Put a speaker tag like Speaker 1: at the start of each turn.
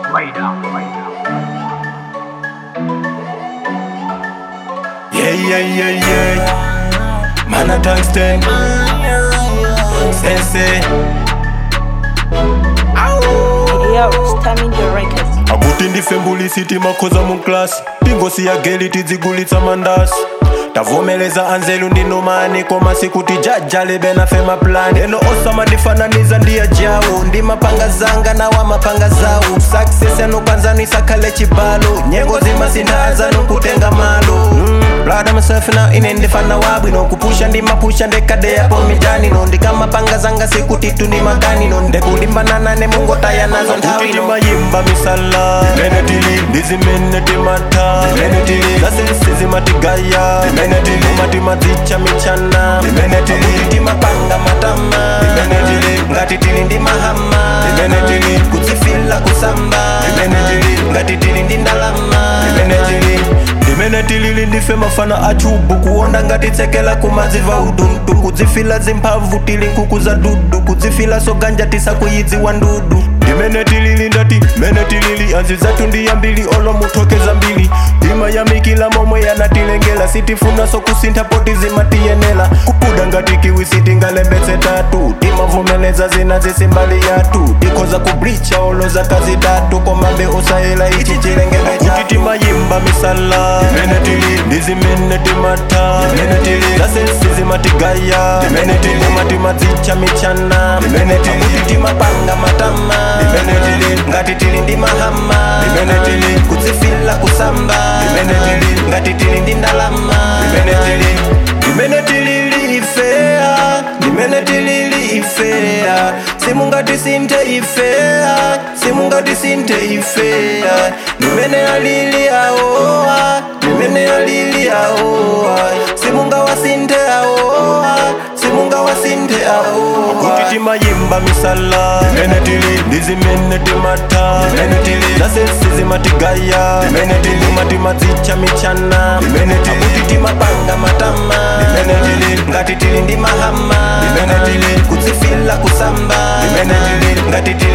Speaker 1: Yeah, yeah, yeah, yeah. Man a tungsten. Sensei.
Speaker 2: Yo, Stamina the Records.
Speaker 1: akuti ndifembuli sitima khoza mu klasi tingosiya geli tidzigulitsa mandasi tavomeleza anzelu ndinomani koma sikuti jajale nafe maplani eno osamandifananiza ndiya jawo ndimapanga zanga nawa mapanga zawo success yanokwanzanisa khale chibalo nyengo zimasinthaza kutenga malo mm. Blood myself now ine ndifana wabwino kupusha ndimapusha ndekadeyapo mijanino ndikamapanga zanga sikuti tundi makanino ndekulimbana ne mungotaya nazo nthawi timayimba misala menetili ndizimene timata menetili zasesi zimatigaya menetili umati madzicha michana menetili timapanga matama menetili ngati tili ndi mahama menetili kudzifila kusamba menetili ngati tili ndi ndalama menetili limene tilili ndife mafana achubu kuonda ngati tsekela kumadziva udundu kudzifila zimphamvu tili nkuku za dudu kudzifila soganja tisakuyidziwa ndudu ndimene tilili ndati mene tilili anzi zathu ndiyambili olo muthokeza mbili timayamikila momwe yanatilengela sitifuna sokusintha poti zimatiyenela kupuda ngati kiwi sitingalembetse tatu timavomeleza zina zisimbali yathu tikhoza kublicha olo zaka zitatu komabe usayela ichi chilengedwe kuti timayimba misala imene tili ndizimene timata imene tili zasesi zimatigaya imene tili matimadzicha michana imene tili kuti timapanga matama imene tili ngati tili ndi mahama imene tili kudzifila kusamba imene tili ngati tili ndi ndalama imene tili imene tilili ifea imene tilili ifea simungati sinthe ifea simungati sinthe ifea imene alili aoa imene alili aoa simunga wasinthe aoa simunga wasinthe aoa kuti timayimba misala imene tili ndizimene timata imene tili zasesi zimatigaya imene tili matimadzicha michana imene tili kuti timapanga matama imene tili ngati tili ndi mahama imene tili kudzifila kusamba imene tili ngati tili